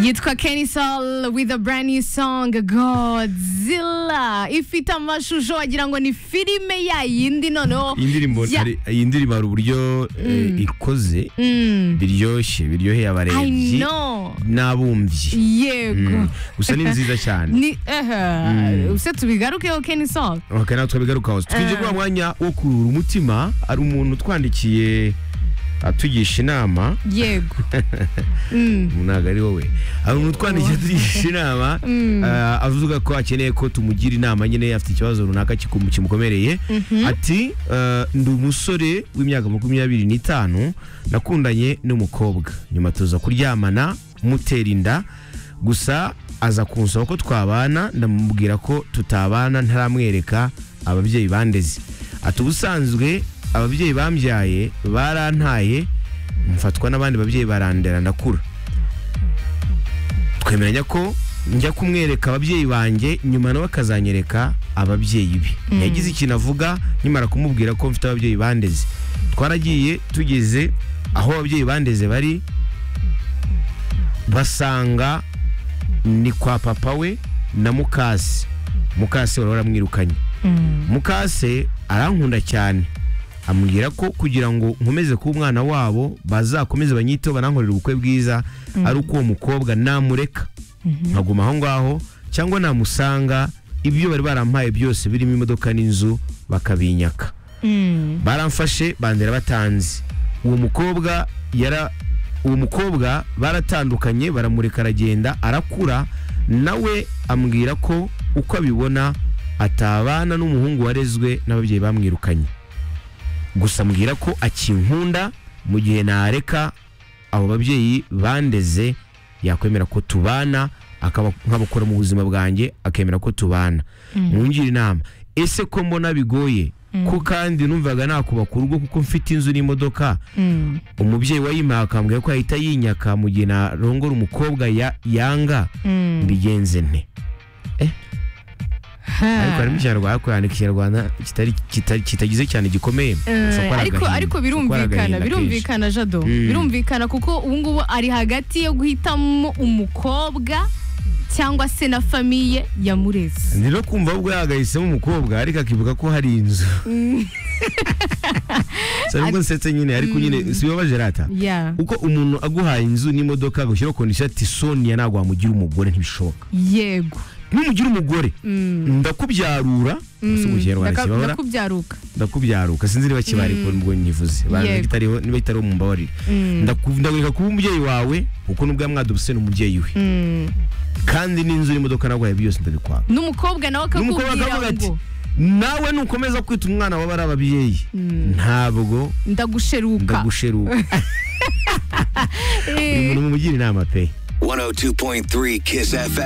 yitwa Kenny Sol with a brand new song Godzilla ifite amashusho wagira ngo ni filime ya yindi noneho iyi ndirimbo ya- hari- iyi ndirimbo hari uburyo eh, ikoze Mm, biryoshye biryoheye I abarebyi know n'abumbyi yego Mm. gusa ni nziza cyane ni eh use tubigarukeho Kenny Sol okay, natwe bigarukaho twinjye kuri wa mwanya wo kurura umutima hari umuntu utwandikiye atugisha inama yego Mm. ntabwo ari wowe hari umuntu utwandikiye atugisha inama eh, avuga ko akeneye ko tumugira inama nyine afite ikibazo runaka kikum- kimukomereye ati eh, ndi umusore w'imyaka makumyabiri n'itanu nakundanye n'umukobwa nyuma tuza kuryamana mutera inda gusa aza kunsaba ko twabana ndamubwira ko tutabana ntaramwereka ababyeyi bandeze ati ubusanzwe ababyeyi bambyaye barantaye mfatwa n'abandi babyeyi barandera ndakura twemeranya ko njya kumwereka ababyeyi banjye nyuma nawe akazanyereka ababyeyi be yagize ikintu avuga nkimara kumubwira ko mfite ababyeyi bandeze twaragiye tugeze aho ababyeyi bandeze bari basanga ni kwa papa we na mukase mukase wari waramwirukanye mukase arankunda cyane amubwira ko kugira ngo nkomeze kuba umwana wabo bazakomeze banyiteho banankorere ubukwe bwiza ari uko uwo mukobwa namureka nkaguma aho ngaho cyangwa namusanga ibyo bari barampaye byose birimo imodoka n'inzu bakabinyaka baramfashe bandera batanze uwo mukobwa yara uwo mukobwa baratandukanye baramureka aragenda arakura nawe ambwira ko uko abibona atabana n'umuhungu warezwe n'ababyeyi bamwirukanye gusa ambwira ko akinkunda mu gihe nareka abo babyeyi bandeze yakwemera ko tubana akaba nk'abakora mu buzima bwanjye akemera ko tubana mwungire inama ese ko mbona bigoye ko kandi numvaga nakubaku urugo kuko mfite inzu n'imodoka Mm. umubyeyi wayimpaye akambwira ko yahita yinyaka mu gihe narongora umukobwa ya- yanga Mm. mbigenze nte ariko Ha. harimo ikinyarwanda ariko yandika ikinyarwanda kitari kitari kitagize cyane gikomeye Gusa Eh, ko ari ariko agahinda, ariko ko ari birumvikana agahinda kenshi. birumvikana jado Mm. birumvikana kuko ubu ngubu ari hagati yo guhitamo umukobwa cyangwa se na famiye yamureze ni no kumva ubwo yagahisemo umukobwa ariko akivuga ko hari inzu si nubwo nsetse nyine ariko nyine si bibabaje rata ya uko umuntu aguhaye inzu n'imodoka gushyiraho kondisiyo ati soniya ntabwo wamugira umugore ntibishoboka yego numugira umugore Mm. ndakubyarura si mu kinyarwanda Ndaka- kibabara ndakubyaruka ndakubyaruka sinzi niba kibari ko nubwo nyivuze Banza Yego. kitariho- niba kitariho mumbabarire Ndaku- ndagureka kuba umubyeyi wawe kuko nubwo yamwadubuse ni umubyeyi we Mm. kandi n'inzu n'imodoka naguhaye byose ndabikwaka n'umukobwa nawe n'umukobwa akavuga akakubwira ati ngo nawe nukomeza kwita umwana wawe ari ababyeyi ntabwo ndagusheruka ndagusheruka Eh. uyu muntu mumugira inama pe 102.3 Kiss FM.